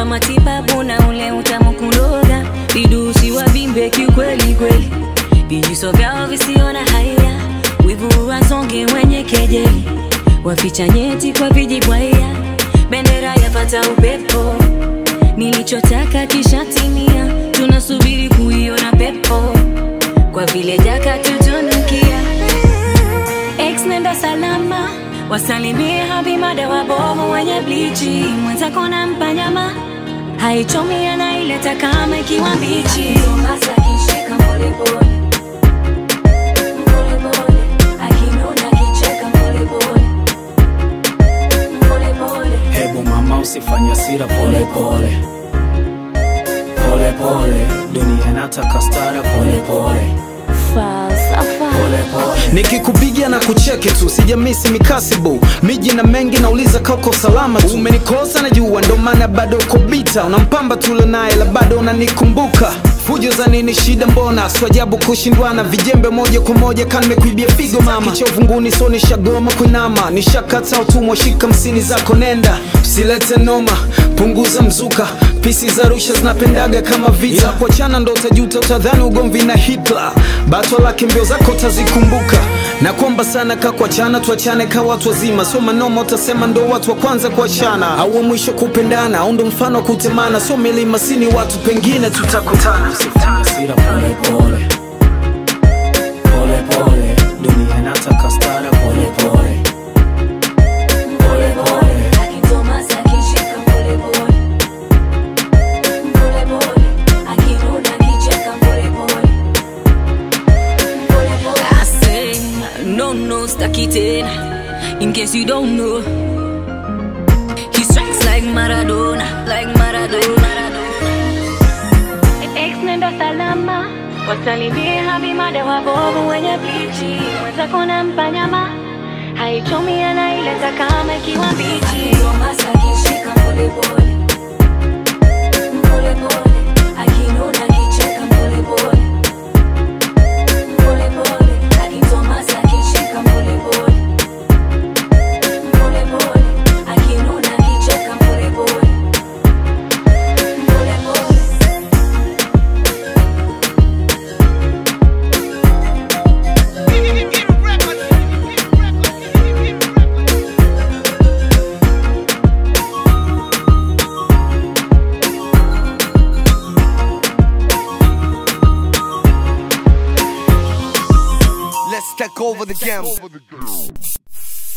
kwa matibabu na ule utamu kuloga vidusi wavimbe kiukweli kweli vijuso vyao visio na haya wivu wasonge wenye kejeli waficha nyeti kwa vijibwaya bendera yapata upepo nilichotaka kishatimia tunasubiri kuiona pepo kwa vile jaka tutunukia ex nenda salama wasalimie habimada wabovu wenye blichi mwenzako na mpanyama haichomi anaileta kama ikiwa mbichi Tomasa akishika polepole. Polepole. Akinuna akicheka polepole. Polepole. Hebu mama usifanye hasira pole pole pole pole, dunia inataka stara pole pole Falsafa. pole pole. nikikupigia na kucheki tu sijamisi mikasibu miji na mengi nauliza kako salama tu umenikosa na jua ndo maana bado uko bita unampamba tule naye la bado unanikumbuka fujo za nini shida mbona swajabu kushindwana vijembe moja kwa moja kanimekuibia figo mama kichovunguni so nishagoma kuinama nishakata utumwa shika msini zako nenda usilete noma punguza mzuka pisi za rusha zinapendaga kama vita yeah. kuachana ndo utajuta utadhani ugomvi na hitler bato lake mbio zako utazikumbuka na kuomba sana ka kuachana tuachane ka watu wazima sio manoma utasema ndo watu wa kwanza kuachana au wa mwisho kupendana au ndo mfano wa kutemana sio milima sini watu pengine tutakutana Usifanye hasira pole pole pole pole, dunia inataka stara pole pole pole pole. Akitomasa akishika polepole. Polepole. Akinuna akicheka polepole. Polepole. I say, no, no, staki tena. In case you don't know, he strikes like Maradona, like Maradona. Ex nenda salama, wasalimie habimada wabovu wenye blichi, mwenzako na mpanyama haichomi anaileta kama ikiwa mbichi. Tomasa akishika polepole. Polepole. Akinuna akicheka polepole. Polepole. Akitomasa akishika polepole. Polepole. Akinuna akicheka polepole. Polepole. Let's take over the game.